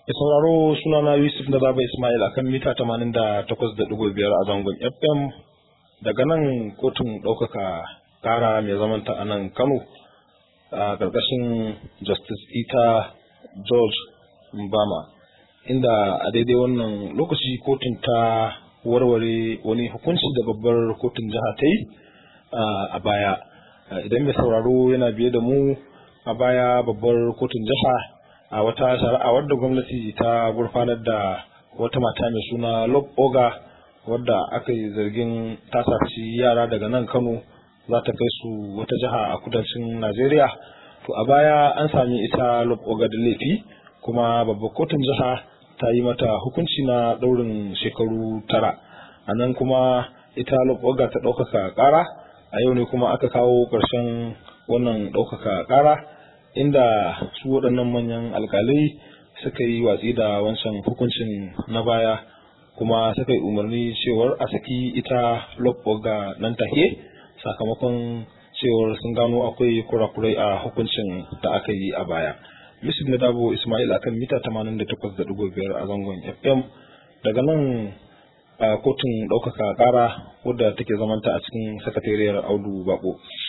Da sauraro sunana Yusuf na Baba Ismail a kan mita 88.5 a zangon FM daga nan kotun ɗaukaka ƙara mai zamanta a nan Kano a ƙarƙashin Justice Ita George Mbama inda a daidai wannan lokaci kotun ta warware wani hukunci da babbar kotun jiha ta yi a baya. Idan mai sauraro yana biye da mu a baya babbar kotun jiha a wata shari'a wadda gwamnati ta gurfanar da wata mata mai suna Lob Oga wadda aka yi zargin ta saci yara daga nan Kano za ta kai su wata jiha a kudancin Najeriya. To a baya an sami ita Lob Oga da laifi kuma babbar kotun jiha ta yi mata hukunci na ɗaurin shekaru tara. A nan kuma ita Lob Oga ta ɗaukaka ƙara a yau ne kuma aka kawo ƙarshen wannan ɗaukaka ƙara. inda su waɗannan manyan alkalai suka yi watsi da wancan hukuncin na baya kuma suka yi umarni cewar a saki ita ga nan take sakamakon cewar sun gano akwai kurakurai a hukuncin da aka yi a baya. Yusuf na dabo Ismail akan mita 88.5 a zangon FM daga nan a kotun ɗaukaka ƙara wadda take zamanta a cikin sakatariyar Audu Bako.